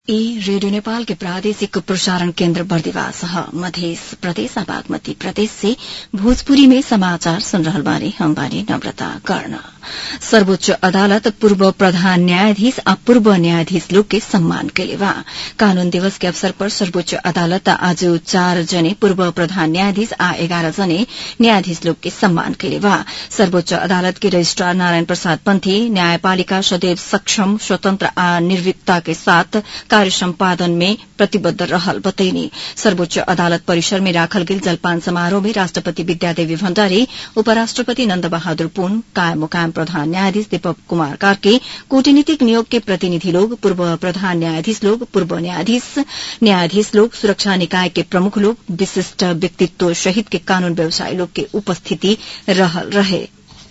ई रेडियो नेपाल के प्रादेशिक प्रसारण केन्द्र बर्दिवास ह मध्य प्रदेश आ बागमती प्रदेश से भोजपुरी में समाचार सुन रहल बानी हम बानी नम्रता कर्ण सर्वोच्च अदालत पूर्व प्रधान न्यायाधीश आ पूर्व न्यायाधीश लोग के सम्मान कैले बा कानून दिवस के अवसर पर सर्वोच्च अदालत आज चार जने पूर्व प्रधान न्यायाधीश आ एघार जने न्यायाधीश लोग के सम्मान कैले बा सर्वोच्च अदालत के रजिस्ट्रार नारायण प्रसाद पन्थी न्यायपालिका सदैव सक्षम स्वतन्त्र आ निर्भीकता के साथ कार्य सम्पादन में प्रतिबद्ध रहल बतैनी सर्वोच्च अदालत परिसर में राखल गेल जलपान समारोह में राष्ट्रपति विद्यादेवी भण्डारी उपराष्ट्रपति नन्द बहादुर पुन कायम मुकायम प्रधान न्यायाधीश दीपक कुमार कार्के कूटनीतिक नियोग के प्रतिनिधि लोग पूर्व प्रधान न्यायाधीश लोग पूर्व न्यायाधीश न्यायाधीश लोग सुरक्षा निकाय के प्रमुख लोग विशिष्ट व्यक्तित्व सहित के कानून व्यवसायी लोग के उपस्थिति रहल रहे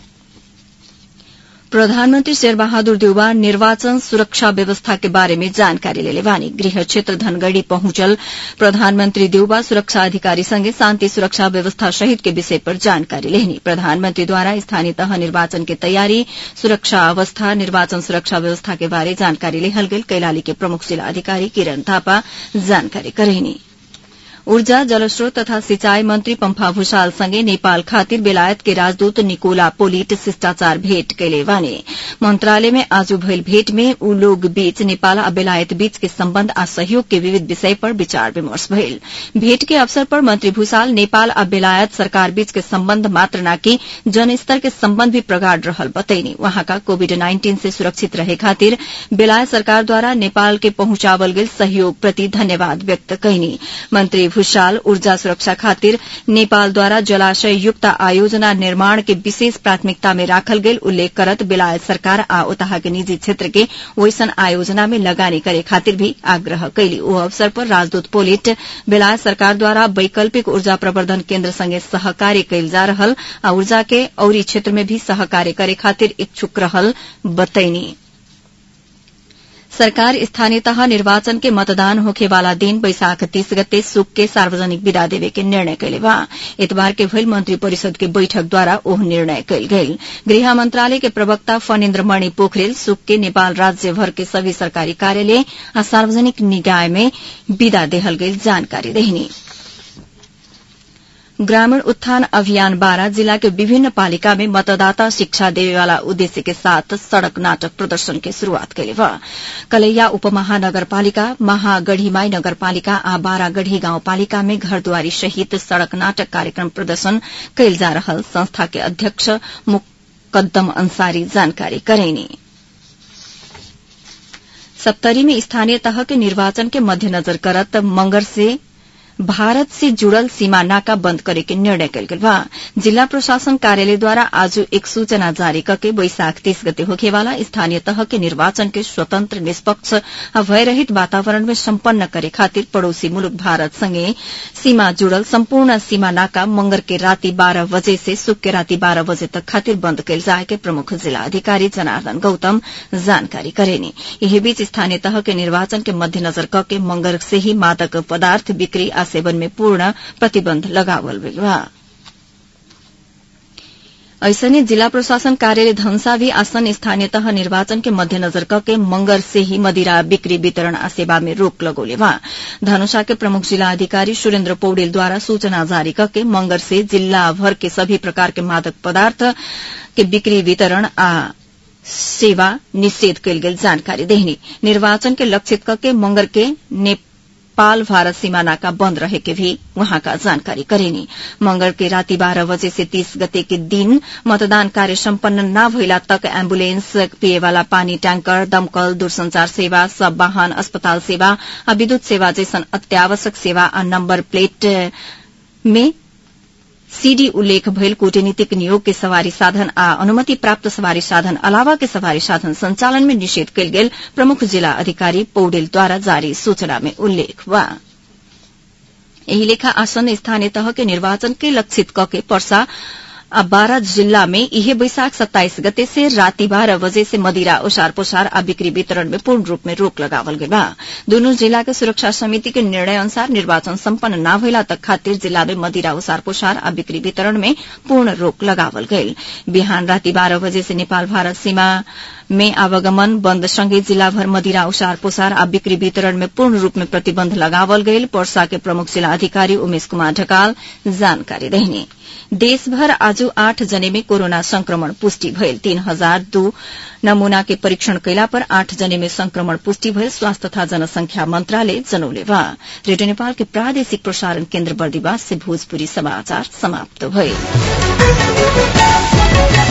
प्रधानमन्त्री शेरबहादुर देउबा निर्वाचन सुरक्षा व्यवस्था के बारे में जानकारी लेले बानी गृह क्षेत्र धनगढ़ी पहुंचल प्रधानमन्त्री देउबा सुरक्षा अधिकारी संगे शान्ति सुरक्षा व्यवस्था सहित के विषय पर जानकारी लेहनी प्रधानमन्त्रीद्वारा स्थानीय तह निर्वाचन के तयारी सुरक्षा अवस्था निर्वाचन सुरक्षा व्यवस्था के बारे जानकारी लेहल गेल कैलाली के प्रमुख जिला अधिकारी किरण थापा जानकारी करेनी ऊर्जा जलस्रोत तथा सिंचाई मंत्री पम्फा भूषाल संगे नेपाल खातिर बेलायत के राजदूत निकोला पोलिट शिष्टाचार भेट कैले बाने मंत्रालय में आज भइल भेट में ऊ लोग बीच नेपाल आ बेलायत बीच के सम्बन्ध आ सहयोग के विविध विषय पर विचार विमर्श भइल भेट के अवसर पर मंत्री भूषाल नेपाल आ बेलायत सरकार बीच के सम्बन्ध मात्र नाकि जनस्तर के सम्बन्ध भी प्रगाढ़ रहल बतैनी वहाँका कोविड नाइन्टीन से सुरक्षित रहे खातिर बेलायत सरकारद्वारा नेपाल के पहुंचावल गेल सहयोग प्रति धन्यवाद व्यक्त कैनी मंत्री भूषाल ऊर्जा सुरक्षा खातिर नेपालद्वारा जलाशय युक्त आयोजना निर्माण के विशेष प्राथमिकता में राखल गेल उल्लेख करत बेलायत सरकार आ ओतहा के निजी क्षेत्र के वैसन आयोजना में लगानी करे खातिर भी आग्रह कैली ओ अवसर पर राजदूत पोलिट बेलायत सरकारद्वारा वैकल्पिक ऊर्जा प्रवर्धन केन्द्र संगे सहकार्य कैल जा रहल आ ऊर्जा के औरी क्षेत्र में भी सहकार्य करे खातिर इच्छुक रहल बतैनी सरकार स्थानीय तह निर्वाचन के मतदान होखेवाला दिन बैशाख तीस गते सुक के सार्वजनिक विदा देवे के निर्णय कैले बा इतबार के भइल मंत्री परिषद के बैठक द्वारा ओह निर्णय कैल गेल गृह मंत्रालय के प्रवक्ता फणेन्द्र मणि पोखरेल सुक के नेपाल राज्य भर के सभी सरकारी कार्यालय आ सार्वजनिक निकाय में विदा देहल गेल जानकारी देहिनी ग्रामीण उत्थान अभियान बारा जिला के विभिन्न पालिका में मतदाता शिक्षा देवे वाला उद्देश्य के साथ सड़क नाटक प्रदर्शन के शुरूआत कैले बा कलैया उपमहानगरपालिका महागढ़ीमाई नगरपालिका आ बारागढ़ी गाउँपालिका में घरद्वारी सहित सड़क नाटक कार्यक्रम प्रदर्शन कैल जा रहल संस्था के अध्यक्ष मुकद्दम अंसारी जानकारी करेनी सप्तरी में स्थानीय तह के निर्वाचन के मध्यनजर करत मंगर से भारत से जुड़ल सीमा नाका बंद करे के निर्णय कल गेल बा जिला प्रशासन कार्यालयद्वारा आज एक सूचना जारी करके बैशाख तीस गते होखेवाला स्थानीय तह के निर्वाचन के स्वतंत्र निष्पक्ष आ भयरहित वातावरण में सम्पन्न करे खातिर पड़ोसी मुलुक भारत संगे सीमा जुड़ल सम्पूर्ण सीमा नाका मंगर के राति बाह्र बजे से सुक के राति बाह्र बजे तक खातिर बंद कैल जाए के प्रमुख जिला अधिकारी जनार्दन गौतम जानकारी करेनी यही बीच स्थानीय तह के निर्वाचन के मध्यनजर करके मंगर से ही मादक पदार्थ बिक्री आ सेवन में पूर्ण प्रतिबन्ध लगावल गइल बा ऐसने जिला प्रशासन कार्यालय धनसा भी आसन स्थानीय तह निर्वाचन के मध्यनजर करके मंगर से ही मदिरा बिक्री वितरण आ सेवा में रोक लगौले बा धनुषा के प्रमुख जिला अधिकारी सुरेन्द्र पौडेल द्वारा सूचना जारी करके मंगर से जिला भर के सभी प्रकार के मादक पदार्थ के बिक्री वितरण आ सेवा निषेध कयल गेल जानकारी देहनी निर्वाचन के लक्षित करके मंगर के नेपाल भारत सीमा नाका बंद रहे के भी वहां का जानकारी करेनी मंगल के राति बारह बजे से तीस गते के दिन मतदान कार्य सम्पन्न न भइला तक एम्बुलेंस पिए वाला पानी टैंकर दमकल दूरसंचार सेवा सब वाहन अस्पताल सेवा आ विद्युत सेवा जैसन अत्यावश्यक सेवा आ नम्बर प्लेट में सीडी उल्लेख भइल कूटनीतिक नियोग के सवारी साधन आ अनुमति प्राप्त सवारी साधन अलावा के सवारी साधन संचालन में निषेध कयल गेल प्रमुख जिला अधिकारी पौडेलद्वारा जारी सूचना में उल्लेख बा एही लेखा आसन्न स्थानीय तह के निर्वाचन के लक्षित क के पर्सा आ बारह जिल्ला में इहे बैशाख सत्ताइस गते से राति बारह बजे से मदिरा ओसार पोसार आ बिक्री वितरण में पूर्ण रूप में रोक लगावल गई बा दोनों जिला के सुरक्षा समिति के निर्णय अनुसार निर्वाचन सम्पन्न न भइला तक खातिर जिला में मदिरा ओसार पोसार आ बिक्री वितरण में पूर्ण रोक लगावल गईल बिहान राति बारह बजे से नेपाल भारत सीमा में आवागमन बन्द सँगै जिल्लाभर मदिरा ओसार पोसार आ बिक्री वितरण में पूर्ण रूप में प्रतिबन्ध लगावल गईल पर्सा के प्रमुख जिल्ला अधिकारी उमेश कुमार ढकाल जानकारी देहने देशभर आज आठ जने में कोरोना संक्रमण पुष्टि भयल तीन हजार दू नमूना के परीक्षण कैला पर आठ जने में संक्रमण पुष्टि भयल स्वास्थ्य तथा जनसंख्या मंत्रालय जनौले बा रेडियो नेपाल के प्रादेशिक प्रसारण केन्द्र बर्दिवास से भोजपुरी समाचार समाप्त भए